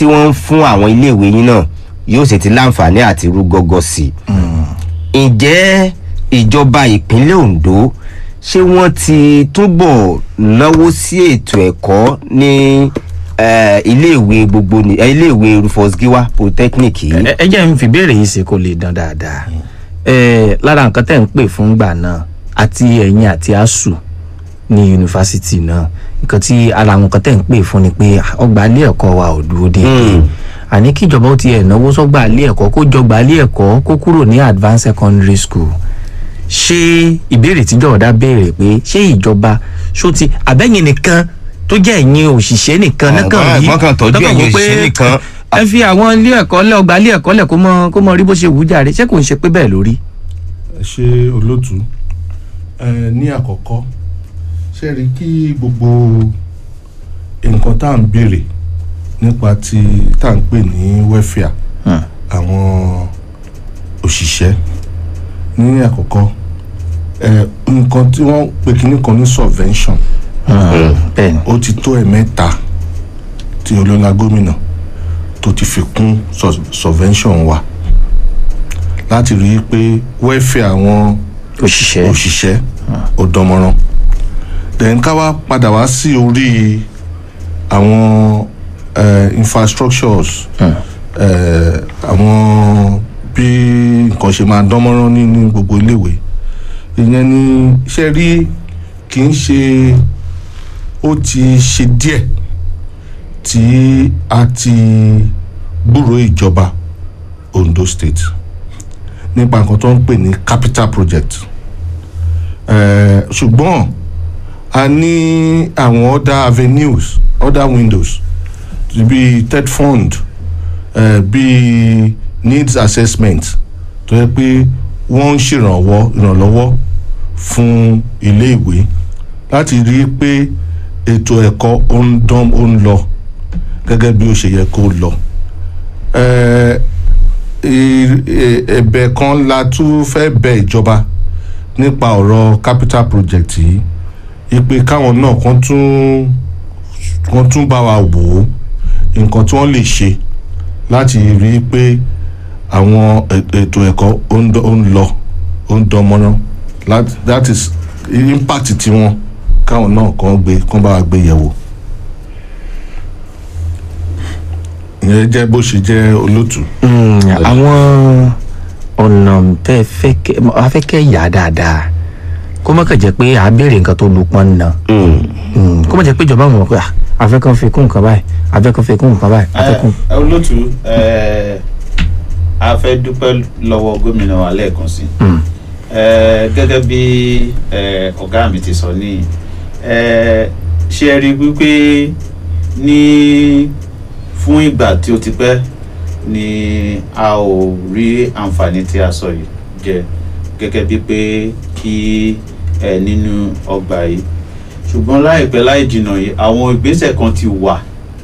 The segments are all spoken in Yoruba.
tí wọ́n ń fún àwọn iléèwé yín náà yóò sì ti láǹfààní àti rú gọ́gọ́ sí i ǹjẹ́ ìjọba ìpínlẹ̀ ondo ṣé wọ́n ti túbọ̀ náwó sí ètò ẹ̀kọ́ ní eh, iléèwé gbogbo ní eh, iléèwé rufus giwa polytechnic yìí. ẹ ẹ jẹ́ n fi béèrè yìí ṣe kó lè dán dáadáa ẹ lára nǹkan tẹ̀ ń pè fún gbà náà àti ẹ̀yin àti asuu ní yunifásitì náà nǹkan tí ara àwọn nǹkan tẹ̀ ń pè fún ni pé ọgbà ilé ẹ̀kọ́ wa ò dúró déédéé àní kí ìjọba ó tiẹ̀ náwó sọ́gbà ilé ẹ̀kọ́ kó jọgbà ilé ẹ̀kọ́ kó kúrò ní advanced secondary school ṣé ìbéèrè tí jọ̀ọ́dá béèrè pé ṣé ìjọba ṣó ti àbẹ́yìn nìkan tó jẹ́ ẹ̀yin òṣìṣẹ́ nìkan náà kàn Ọ̀gbọ́n rí ẹ̀gbọ́n kan tọ́jú lọ́kàn ẹ̀yin wò pé òṣìṣẹ́ nìkan. ẹ fi àwọn ilé ẹ̀kọ́ lẹ̀ ọgbà ilé ẹ̀kọ́ lẹ̀ kó mọ kó mọ rí bó ṣe wù ú jàre ṣé kò ń ṣe pé bẹ́ẹ̀ lórí. ẹ ṣe olótú ẹ ní àkọ́kọ́ ṣe rí kí gbogbo nǹkan tá à ń béèrè nípa ti tá à ń pè ní welfare àwọn òṣìṣẹ́ ní àkọ́kọ́ ẹ nǹkan tí wọ́n pè kíní kan ní subvention bẹ́ẹ̀ni ó ti tó ẹ̀mẹ́ta tí olóńgbà gómìnà tó ti fi kún sub- subvention wa láti rí i pé welfare àwọn òṣìṣẹ́ òṣìṣẹ́ ó dánmọ́rán then ká wá padà wá sí orí àwọn eh, infrastructures eh, àwọn bí nǹkan ṣe máa dánmọ́rán ní ní gbogbo iléèwé ìyẹn ni iṣẹ́ rí kì í ṣe ó ti ṣe díẹ̀ tí a ti gbúròó ìjọba Ondo State nípa nǹkan tó ń pè ní capital project Eh, ṣùgbọ́n a ní àwọn other avenues other windows bíi third fund eh, bíi needs assessment tó yẹ pé wọ́n ń ṣèrànwọ́ ìrànlọ́wọ́ fún iléèwé láti rí i pé ètò ẹ̀kọ́ ó ń dán ó ń lọ gẹ́gẹ́ bí ó ṣe yẹ kó lọ. Eh, ì- ì- ẹ̀bẹ̀ kan la tún fẹ́ bẹ ìjọba nípa ọ̀rọ̀ capital project yìí ipe káwọn náà kan tún kan tún bá wa wò ó nǹkan tí wọ́n lè ṣe láti rí i pé àwọn è- ètò ẹ̀kọ́ ó ń dán- ó ń lọ ó ń dán mọ́rán That- that is impact tiwọn káwọn náà kan gbé kán bá wa gbé yẹ̀wò. ìyẹn jẹ́ bó ṣe jẹ́ olótùú. àwọn ọ̀nà tẹ́ ẹ fẹ́ kẹ́ a fẹ́ kẹ́ yà á dáadáa kó má kàn jẹ́ pé à á béèrè nǹkan tó lu pọ́n nà kó má jẹ́ pé ìjọba mọ̀ pé à, a fẹ́ kàn fi kún nǹkan báyìí a fẹ́ kàn fi kún nǹkan báyìí a fẹ́ kún. ẹ olótú ẹ a fẹ́ dúpẹ́ lọ́wọ́ gómìnà wa lẹ́ẹ̀kan sí Mm. ẹ gẹ́gẹ́ bí ẹ ọ̀gá mi ti sọ ní ẹ ṣe ẹ rí i wípé ní fún ìgbà tí ó ti pẹ́ ni a ò rí àǹfààní tí a sọ yìí jẹ gẹ́gẹ́ bí pé kí ẹ nínú ọgbà yìí ṣùgbọ́n láìpẹ́ láì jìnnà yìí àwọn ìgbésẹ̀ kan ti wà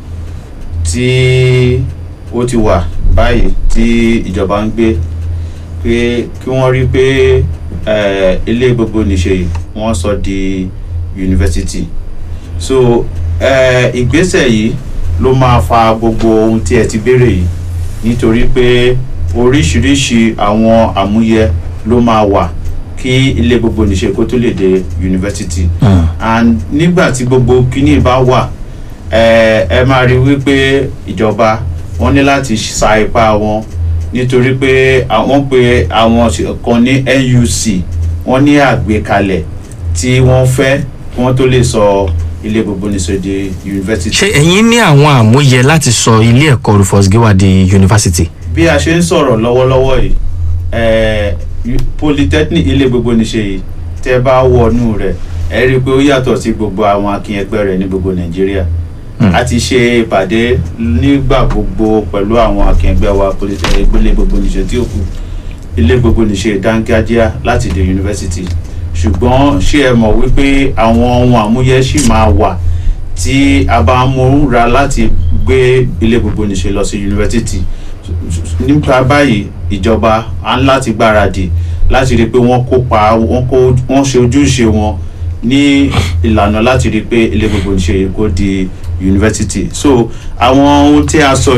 tí ó ti wà báyìí tí ìjọba ń gbé pé kí wọ́n rí pé eh, ilé gbogbo nìṣe yìí wọ́n sọ di yunifásitì so eh, ìgbésẹ̀ yìí ló máa fa gbogbo ohun tí ẹ ti béèrè yìí nítorí pé oríṣiríṣi àwọn àmúyẹ ló máa wà kí ilé gbogbo nìṣe kó tó lè dé yunifásitì and nígbà tí gbogbo kíní bá wà ẹ ẹ máa rí wípé ìjọba wọn ní láti sa ipá wọn nítorí pé àwọn pé àwọn kan ní nuc wọn ní àgbékalẹ̀ tí wọ́n fẹ́ kí wọ́n tó lè sọ ilé gbogbo nìṣe di yunifásitì. ṣé ẹ̀yin ní àwọn àmúyẹ láti sọ ilé ẹ̀kọ́ rufus giwa di yunifásitì. bí a ṣe ń sọ̀rọ̀ lọ́wọ́lọ́wọ́ yìí eh, polytechnic ilé gbogbo níṣe yìí tẹ́ bá wọnú rẹ̀ ẹ rí i pé ó yàtọ̀ sí gbogbo àwọn akínyẹgbẹ́ rẹ̀ ní gbogbo nàìjíríà a ti ṣe ìpàdé nígbà gbogbo pẹ̀lú àwọn akínyẹgbẹ́ wa polytechnic ilé gbogbo níṣe tí ó kù ilé gbogbo níṣe dángájíá láti dé yunifásitì ṣùgbọ́n ṣé ẹ mọ̀ wípé àwọn ohun àmúyẹ ṣì máa wà tí a bá ń múra láti gbé ilé gbogbo níṣe lọ sí yunifásitì nípa báyìí ìjọba á ń láti gbáradì láti rí i pé wọ́n kópa wọ́n kó wọ́n ṣe ojúṣe wọn ní ìlànà láti rí i pé ilé gbogbo níṣe kó di yunifásitì so àwọn ohun tí a sọ